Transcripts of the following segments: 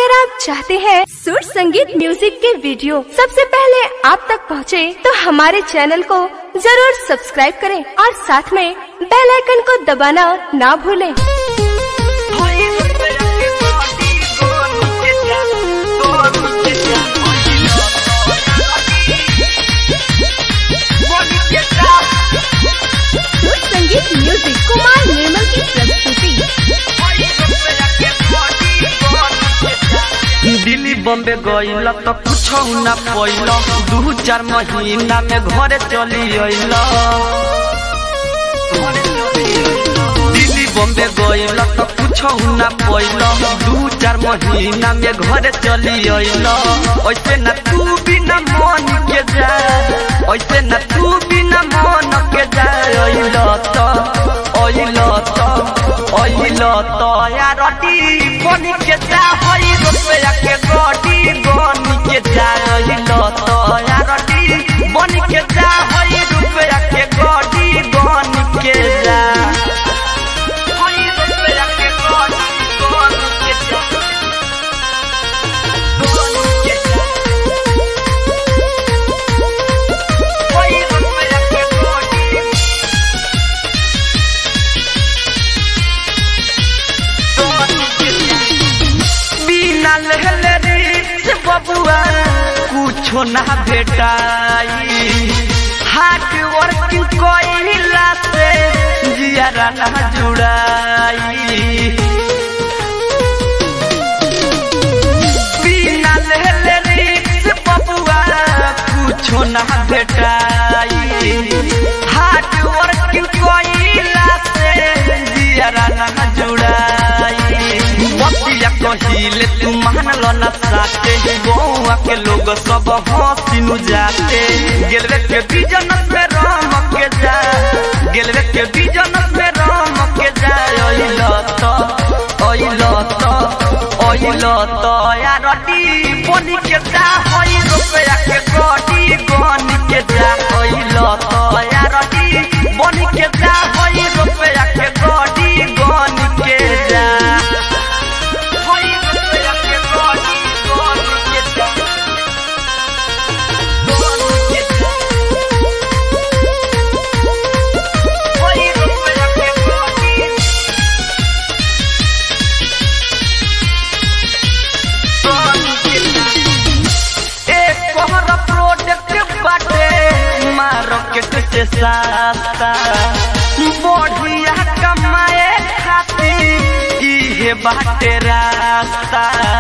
अगर आप चाहते हैं सुर संगीत म्यूजिक के वीडियो सबसे पहले आप तक पहुंचे, तो हमारे चैनल को जरूर सब्सक्राइब करें और साथ में बेल आइकन को दबाना ना भूलें। सुर संगीत म्यूजिक कुमार निर्मल की प्रस्तुति दिल्ली बॉम्बे गइल त कुछ ना पैल दू चार महीना में घरे चली अइल दिल्ली बॉम्बे गइल त कुछ ना पैल दू चार महीना में घरे चली अइल ऐसे न तू बिना मन के जा ऐसे न तू बिना मन के जा अइल त अइल त अइल त यार टी बनी के जा हई रुपया के गडी बनी के जा अइल त यार टी बनी के जा हई रुपया के गडी बनी के जा हई रुपया के गडी बनी के जा बनी के जा हई रुपया के गडी बिना लहले रे बबुआ कुछो ना भेटाई हार्ड वर्किंग कोइला से जियारा ना जुड़ाई बिना लहले रे बबुआ कुछो ना भेटाई हार्ड वर्किंग कोइला से जियारा ना जुड़ाई बतिया कहिले तू मान लो ना साथे गौआ के लोग सब हंसिनु जाते गेलवे के बिजन में राम के जा गेलवे के बिजन में राम के जा ओइल त ओइल त ओइल त यार टी बनी के जा होई रुपया के गडी गनी के जा ओइल त यार टी बनी के जा होई रुपया के गडी गनी के जा होई रुपया के गडी गनी के जा गनी के जा होई रुपया के गडी एक कोहर प्रोडक्ट बाटे मार्केट से सस्ता बढ़िया कमाए खातिर इहे बाटे रास्ता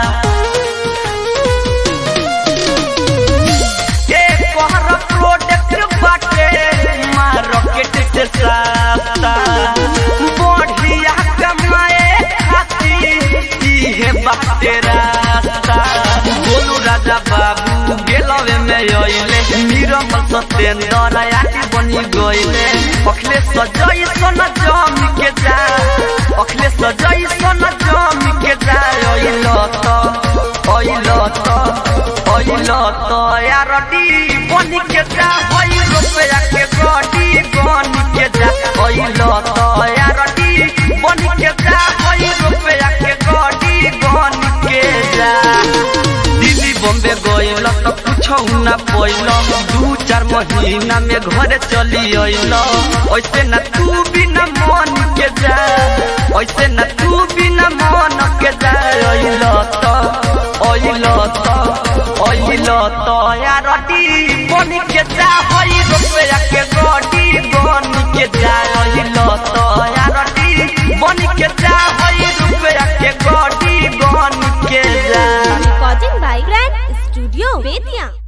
एक कोहर प्रोडक्ट बाटे मार्केट से सस्ता बढ़िया कमाए खातिर इहे बाटे रास्ता बोलू राजा बाबू गेलवे में अइले नीरम सत्येंद्र आटी बनी गइले अखले सजई सोन जम के जा अखले सजई सोन जम के जा अइल त अइल त अइल त यार डी बनी के जा होई रुपया के गडी बनी के जा अइल त यार डी बनी के जा होई रुपया के गडी बनी के जा दिल्ली बॉम्बे गइल त कुछौ ना पैल दू चार महीना में घरे चली अइल ऐसे न तू बिना मन के जा ऐसे न तू बिना मन के जा अइल त अइल त अइल त यार टी बनी के जा हई रुपया के गडी बनी के जा अइल त यार टी बनी के जा हई रुपया के गडी बनी के जा recording by grand studio Bettiah